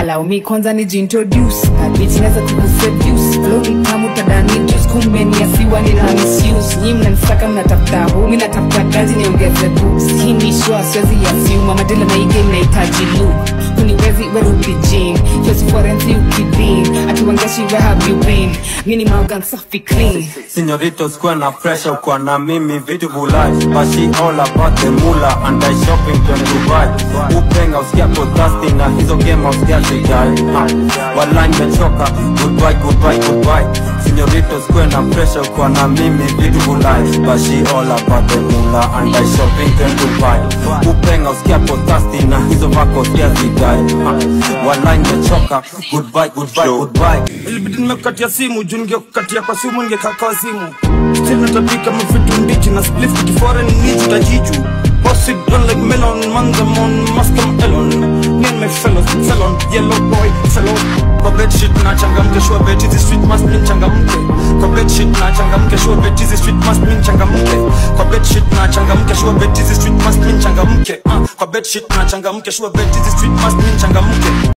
allow me kwanza nijiintroduce na bitch naweza kukuseduce flow ni tamu tadani juice kumbe ni asiwa nina misuse nyi mnanisaka mnatafuta hu mi natafuta kazi niongeze books hii ni show siwezi assume madela na hii game nahitaji look kuniwezi werudi gym just forensi ukidin atuwangeshi where have you been mi ni maogan safi clean Señoritos kuwa na pressure kwa na mimi vitu vulai But she all about the mula and I shopping to Dubai Upenga usikia ko thirsty na hizo game usikia zijai Wala nimechoka goodbye goodbye goodbye Señoritos kuwa na pressure kwa na mimi vitu vulai But she all about the mula and I shopping to Dubai Upenga usikia ko thirsty na hizo vako usikia zijai Wala nimechoka goodbye goodbye goodbye ilibidi nimekukatia simu juu ningekukatia kwa simu ningekaa simu still natapika mavitu mbichi na spliff kifore ni nichi tajiju Boss it on like melon, mangamon, maskam elon Me and my fellows, felon, yellow boy, fellow Kwa bed shit na changamke, sure bet hizi street must mean changamke Kwa bed shit na changamke, sure bet hizi street must mean changamke Kwa bed shit na changamke, sure bet hizi street must mean changamke uh, Kwa bed shit na changamke, sure bet hizi street must mean changamke